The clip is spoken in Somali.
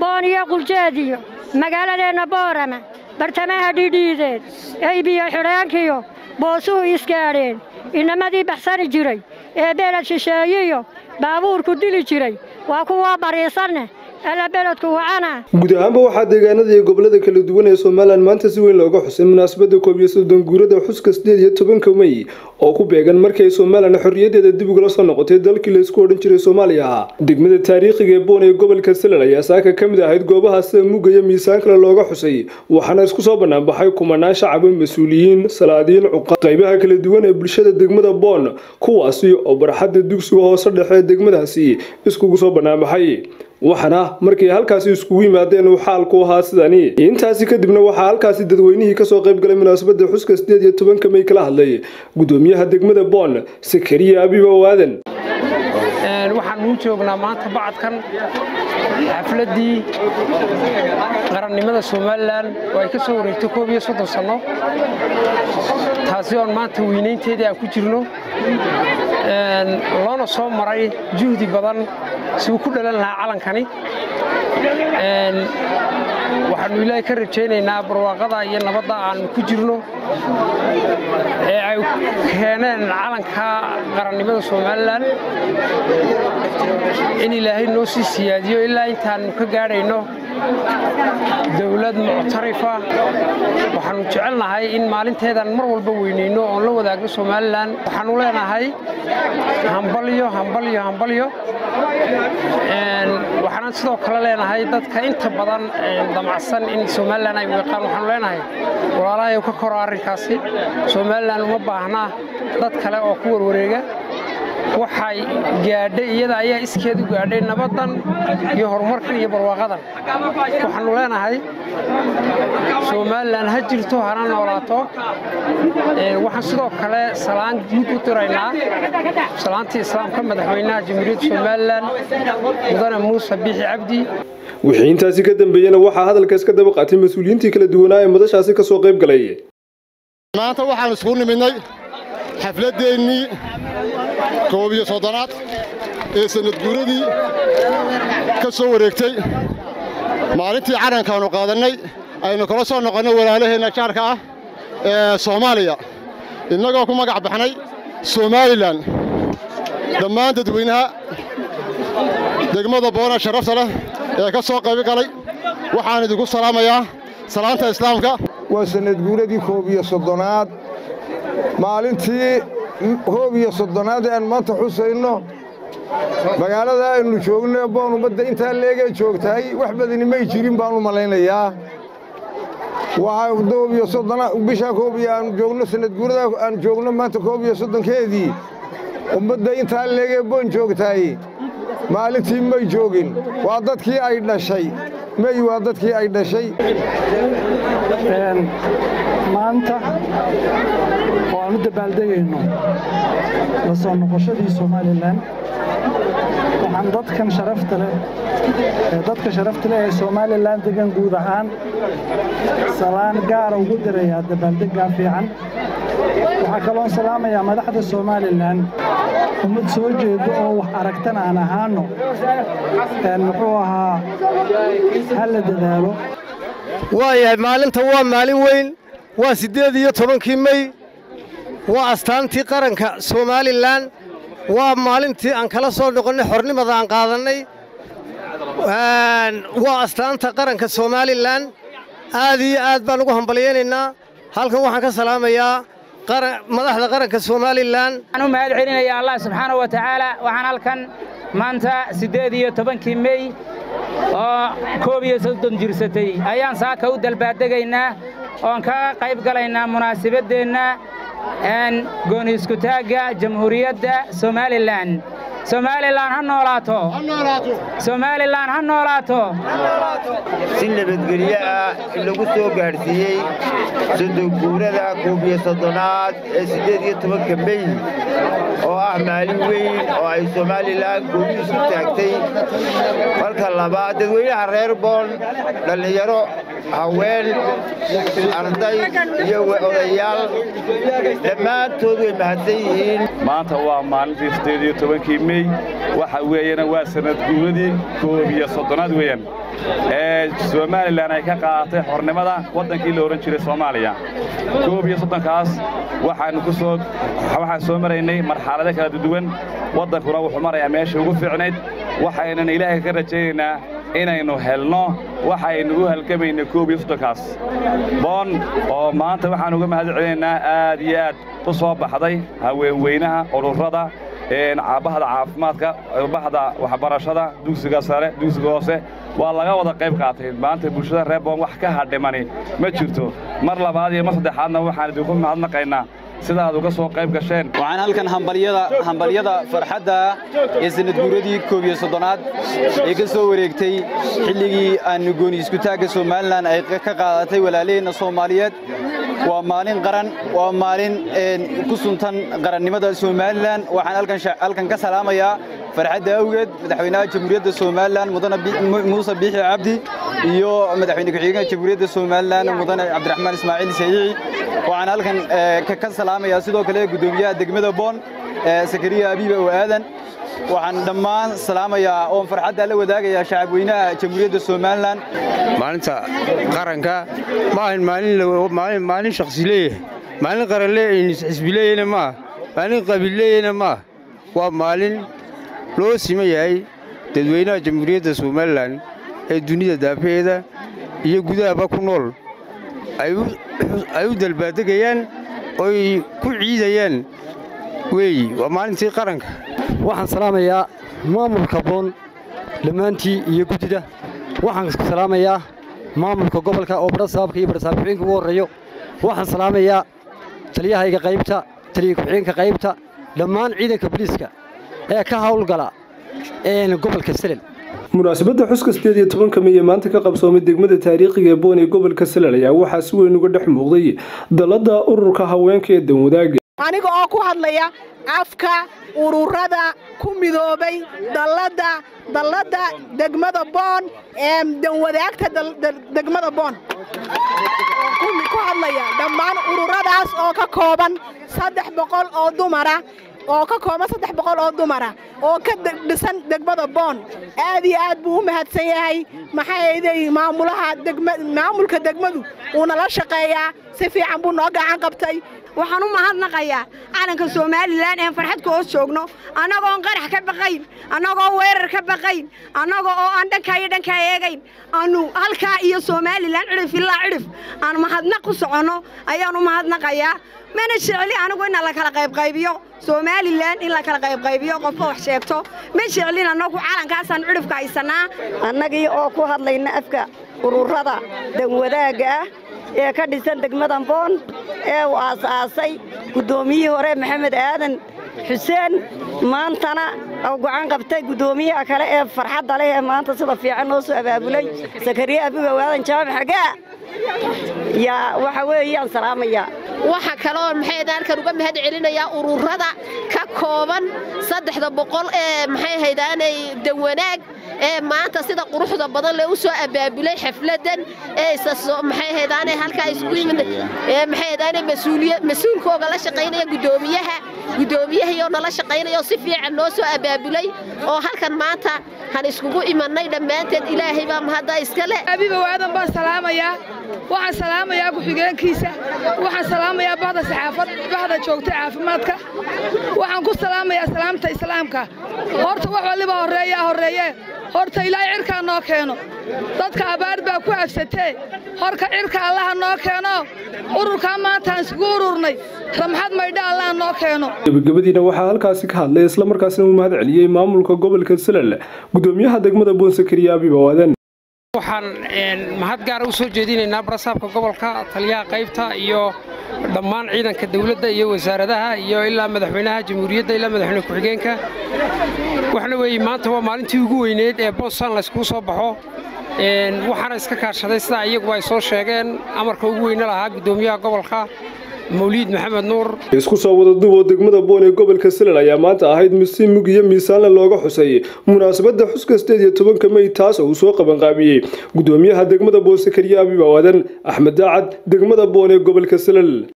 boon iyo quljeed iyo magaaladeenna boorama bartamaha dhidhiideed eybiyo xidhaankiyo boosuhu isgaadheen inamadii baxsani jiray ee beled shisheeyiyo baabuurku dili jiray waa kuwaa bariisanne alla beledku wacana guud ahaanba waxaa deegaanada iyo gobolada kala duwan ee somalilan maanta si weyn looga xusay munaasabadda koob iyo soddon guurada xuska sideed iyo tobanka mey oo ku beegan markay somalilan xorriyaddeeda dib ugala soo noqotay dalkii laysku odhan jiray soomaaliya degmada taariikhiga ee boon ee gobolka salal ayaa saaka ka mid ahayd goobaha sida mugga iyo miisaan kale looga xusay waxaana isku soo banaanbaxay kumanaan shacaba mas-uuliyiin salaadiin cuqa qaybaha kala duwan ee bulshada degmada boon kuwaasi oo barxadda dugsiga hoose dhexe ee degmadaasi iskugu soo banaanbaxay waxaana markay halkaasi iskugu yimaadeen uu xaalku ahaa sidani intaasi kadibna waxaa halkaasi dadweynihii kasoo qayb galay munaasabadda xuska sideed iyo tobanka mey kala hadlay gudoomiyaha degmada boon sakariya abiba waadan waxaan uu joognaa maanta bacadkan xafladdii qarannimada somalilan oo ay ka soo wareegtay koob iyo soddon sanno taasi oon maanta weynaynteedii aan ku jirno loona soo maray juhdi badan si uu ku dhalan lahaa calankani waxaannu ilaahay ka rajaynaynaa barwaaqada iyo nabadda aannu ku jirno ee ay keeneen calanka qarannimada somalilan in ilaahay noo sii siyaadiyo ilaa intaannu ka gaadhayno dawlad muctarifa waxaannu jecelnahay in maalinteedan mar walba weynayno oon la wadaagno somalilan waxaannu leenahay hambalyo hambalyo hambalyo waxaanan sidoo kale leenahay dadka inta badan damacsan in somalilan ay weeqaan waxaanu leenahay walaalahay ka koro arrinkaasi somalilan uma baahna dad kale oo ku warwareega waxay gaadhay iyada ayaa iskeed u gaadhay nabaddan iyo horumarkan iyo barwaaqadan waxaannu leenahay somalilan ha jirto hana noolaato waxaan sidoo kale salaan guud u diraynaa salaantii islaamka madaxweynaha jamhuuriyadda somalilan mudane muuse biixi cabdi wixii intaasi ka dambeeyena waxaa hadalkaas ka daba qaatay mas-uuliyiintii kala duwanaa ee madashaasi ka soo qayb galay maanta waxaan iskugu nimidnay xafladdeennii koob iyo soddonaad ee sannad guuradii ka soo wareegtay maalintii calankaannu qaadannay aynu kala soo noqonnay walaalaheenna jaarka ah ee soomaaliya innagoo ku magac baxnay somalilan dhammaan dadweynaha degmada boona sharafta leh ee ka soo qayb galay waxaan idinku salaamayaa salaanta islaamka waa sannad guuradii koob iyo soddonaad maalintii hoob iyo soddonaad ee aan maanta xusayno magaalada aynu joogno boon ummadda intaa leegee joogtahay wax badani may jirin baan u malaynayaa bishaa koob iyo aan joogno sanadguurada aan joogno maanta koob iyo soddonkeedii ummadda intaa leegee boon joogtahay maalintii may joogin waa dadkii ay dhashay mey waa dadkii ay dhashay maanta oo aan u dabaaldegayno la soo noqoshadii somalilan waxaan dadkan sharafta leh ee dadka sharafta leh ee somalilan degan guud ahaan salaan gaara ugu dirayaa dabaaldeggaa fiican waxaa kaloon salaamayaa madaxda somalilan ummad soo jeedo oo wax aragtan aan ahaanno muxuu ahaa ha la dadaalo waayahay maalinta waa maalin weyn waa siddeed iyo tobankii mey waa astaantii qaranka somalilan waa maalintii aan kala soo noqonnay xornimada aan qaadannay waa astaanta qaranka somalilan aad iyo aad baan ugu hambalyaynaynaa halkan waxaan ka salaamayaa madaxda qaranka somalilan waxaan u mahad celinayaa allah subxaana wa tacaala waxaan halkan maanta siddeed iyo tobankii mey oo koob iyo soddon jirsatay ayaan saaka u dalbaaddegaynaa oon ka qayb galaynaa munaasibaddeenna gooni iskutaagga jamhuuriyadda somalilan somalilan ha noolaato somalilan ha noolaato si nabadgelyo ah in lagu soo gaadhsiiyey sodonguurada koob iyo soddonaad ee siddeed iyo tobanka mey oo ah maalin weyn oo ay somalilan gooni isku taagtay marka labaad dadweynaha reer boon dhallinyaro haween arday iyo odayaal dhammaantood way mahadsan yihiin maanta waa maalintii siddeed iyo tobankii mey mey waxa weeyana waa sanad guuradii koob iyo soddonaad weeyaan ee somalilan ay ka qaadatay xornimada waddankii la odhan jiray soomaaliya koob iyo soddonkaas waxaannu ku soo waxaan soo maraynay marxalado kala duwan waddankuna wuxuu marayaa meeshii ugu fiicnayd waxaynan ilaahay ka rajaynaynaa inaynu helno waxaynu u halgamaynay koob iyo soddonkaas boon oo maanta waxaan uga mahad celinaynaa aad iyo aad u soo baxday haweenweynaha ururada bahda caafimaadka bahda waxbarashada dugsiga sare dugsiga hoose waa laga wada qayb qaatay maanta bulshada reer boon wax ka hadhimani ma jirto mar labaad iyo mar saddexaadna waxaan idinku mahadnaqaynaa sidaad uga soo qayb gasheen waxaan halkan hambalyada hambalyada farxadda ee sanadguuradii koob iyo soddonaad ee ka soo wareegtay xilligii aanu gooni iskutaagga somalilan ay ka qaadatay walaalaheenna soomaaliyeed waa maalin qaran waa maalin ku suntan qarannimada somalilan waxaan halkan ka salaamayaa farxadda awgeed madaxweynaha jamhuuriyadda somalilan mudane muuse biixi cabdi iyo madaxweyne ku-xigeenka jamhuuriyadda somalilan mudane cabdiraxmaan ismaaciil sayiici waxaan halkan ka salaamayaa sidoo kale guddoomiyaha degmada boon sakariya abiiba oo aadan waxaan dhammaan salaamayaa oon farxadda la wadaagayaa shacabweynaha jamhuuriyadda somalilan maalinta qaranka ma ahan maalin shakhsi leeyahay maalin qaran xisbi leeyahna maaha maalin qabiil leeyahna maaha waa maalin loo siman yahay dadweynaha jamhuuriyadda somalilan ee dunida daafaheeda iyo gudahaba ku nool ay u dalbaadegayaan oy ku ciidayaan weeyi waa maalintii qaranka waxaan salaamayaa maamulka boon dhammaantii iyo guddida waxaan salaamayaa maamulka gobolka oo badhasaabka iyo badhasaabkuxeenka ugu horreeyo waxaan salaamayaa taliyahayga qaybta taliya ku-xigeenka qaybta dhammaan ciidanka boliiska ee ka hawlgala gobolka selel munaasabadda xuska sideed iyo tobanka mey ee maanta ka qabsoomay degmada taariikhiga ee boon ee gobolka selel ayaa waxaa si weyn uga dhex muuqday dalladda ururka haweenka ee danwadaaga aniga oo ku hadlaya afka ururada ku midoobay dalladda dalladda degmada boon ee danwadaagta degmada boon ku hadlaya dhammaan ururadaas oo ka kooban saddex boqol oo dumara oo ka kooban saddex boqol oo dumara oo ka dhisan degmada boon aad iyo aad buu u mahadsan yahay maxaaday maamulaha maamulka degmadu wuu nala shaqeeyaa si fiican buu noo gacan qabtay waxaan u mahadnaqayaa calanka somalilan een farxadka hoos joogno annagoon qarax ka baqayn annagoo weerar ka baqayn annaga oo aan dhankaa iyo dhankaa eegayn aanu halkaa iyo somalilan cidhif ilaa cidhif aan mahadnaq u soconno ayaan u mahadnaqayaa mana jecli anigu in la kala qaybqaybiyo somalilan in la kala qaybqaybiyo qofka wax sheegto ma jeclin annagu calankaasaan cidhifka haysannaa annagii oo ku hadlayna afka ururada danwadaagga ah ee ka dhisan degmadan boon ee uu aas-aasay guddoomiyihii hore maxamed aadan xuseen maantana uu gacan qabtay guddoomiyaha kale ee farxadda leh ee maanta sida fiican noo soo abaabulay sakariye abigow aadan jaamac xagaa yaa waxa weeyaan salaamayaa waxa kaloo maxay halkan uga mahad celinayaa ururada ka kooban saddexda boqol ee maxay haydaanay danwanaag ee maanta sida quruxda badan le u soo abaabulay xafladan ee maxay haydaanay halkaa isku yimid ee maxay haydaanay mas-uuliya mas-uulkooga la shaqaynaya guddoomiyaha guddoomiyahayoo nala shaqaynaya oo si fiican noo soo abaabulay oo halkan maanta han iskugu imannay dhammaanteed ilaahay baa mahadda iska leh abiba waadan baan salaamayaa waxaan salaamayaa ku-xigeenkiisa waxaan salaamayaa bahda saxaafad bahda joogta caafimaadka waxaan ku salaamayaa salaamta islaamka horta wax waliba horreeyaa horreeye horta ilaahay cirkaa noo keeno dadka abaar baa ku afsatee horka cirka allaha noo keeno ururkaa maantaan isugu ururnay ramxad maydha allaha noo keeno gebagabadiina waxaa halkaasi ka hadlay islamarkaasina uu mahad celiyey maamulka gobolka selal guddoomiyaha degmada boonsakariya abibawadan waxaan mahad gaara u soo jeedinaynaa barasaabka gobolka taliyaha qaybta iyo dhammaan ciidanka dawladda iyo wasaaradaha iyo ilaa madaxweynaha jamhuuriyadda ilaa madaxweyne ku-xigeenka waxna weeye maanta waa maalintii ugu weyneed ee boostan layskugu soo baxo waxaana iska kaashaday sidaa iyagu ay soo sheegeen amarka ugu weyne lahaa guddoomiyaha gobolka mawliid maxamed nuur isku soo wada duub oo degmada boon ee gobolka selal ayaa maanta ahayd misi mug iyo miisaanle looga xusay munaasabadda xuska sideed iyo tobanka mey taas oo uu soo qabanqaabiyey guddoomiyaha degmada boonsakariye abibawadan axmed daacad degmada boon ee gobolka selal